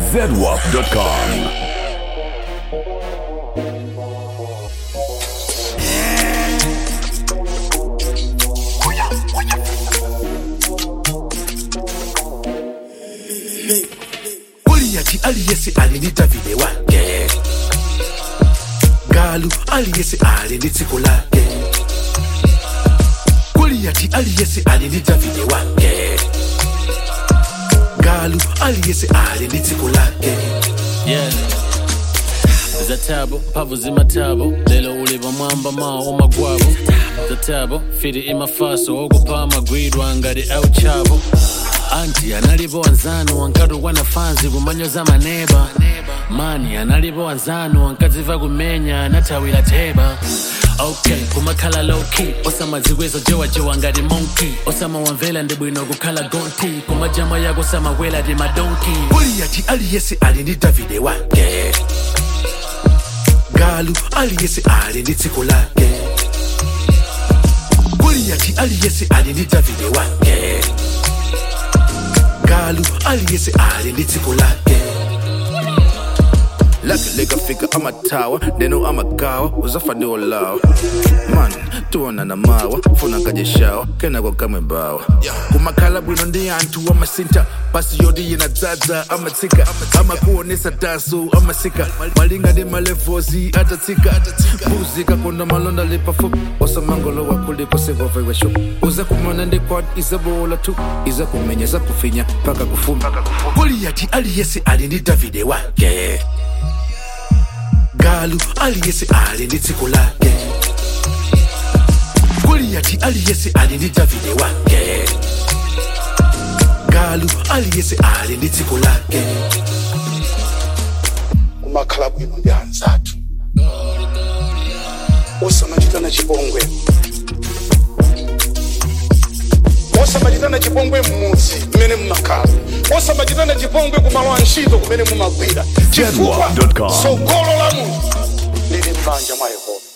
zedwap.com. Goliati aliyesi alinita vile wake Galu aliyesi alinitsiko lake Goliati aliyesi alinita vile wake Galu aliyesi alinitsiko lake yeah zatabo mpavu zimatabo lelo uliva mwamba mawo magwabo zatabo firi imafaso okupa amagwidwa ngati auchavo anti analipo wanzanu wankatu wanafanzi kumanyoza maneba mani analipo wanzanu wankadziva kumenya anathawira theba okay kumakhala lowkey osamadzikwezo jewajewa ngati monkey osamawamvera ndi bwino kukhala gonti kumajama yako samawela ti madonki Goliati aliyesi alinita vile wake Galu aliyesi alinitsiko lake Goliati aliyesi alinita vile wake Galu aliyesi alinitsiko lake lake likafika amatawa neno amagawa uzafa ndio lawa man tuona na mawa funa kajeshawa kena kwa kamwe bawa kumakhala bwino ndi anthu amasinta pasi yoti yinadzadza amatsika amakuonesa daso amasika malinga ndi malevozi atatsika mbuzi kakonda malonda lipafupi osamangolowa kuliko sekovewesho uza kumana ndi kwad izabola tu iza kumenya za kufinya paka kufuma Goliati aliyesi alinita vile wake Galu aliyesi alinitsiko lake Goliati aliyesi alinita vile wake Galu aliyesi alinitsiko lake kumakhala bwino ndi anzathu osamachitana chipongwe osamachitana chipongwe mmudzi mmene mmakhala osamachitana chipongwe kumalo a ntchito kumene mumagwira chifukwa Zedwap.com. tsogolo la munthu lili m'manja mwa yehova